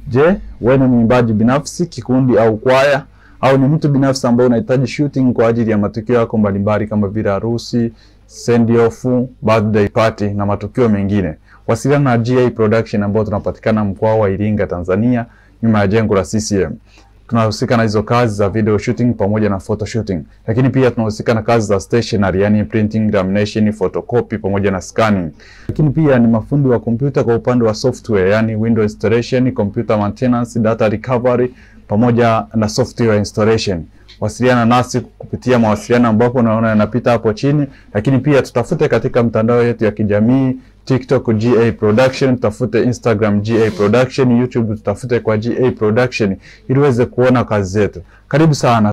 Je, wewe ni mwimbaji binafsi, kikundi au kwaya au ni mtu binafsi ambaye unahitaji shooting kwa ajili ya matukio yako mbalimbali kama vile harusi, send off, birthday party na matukio mengine? Wasiliana na GA Production ambao tunapatikana mkoa wa Iringa, Tanzania, nyuma ya jengo la CCM. Tunahusika na hizo kazi za video shooting pamoja na photo shooting, lakini pia tunahusika na kazi za stationery, yani printing, lamination, photocopy pamoja na scanning. Lakini pia ni mafundi wa kompyuta kwa upande wa software, yani window installation, computer maintenance, data recovery pamoja na software installation. Wasiliana nasi kupitia mawasiliano ambapo unaona yanapita hapo chini, lakini pia tutafute katika mtandao yetu ya kijamii TikTok GA Production, tutafute Instagram GA Production, YouTube tutafute kwa GA Production ili uweze kuona kazi zetu. Karibu sana.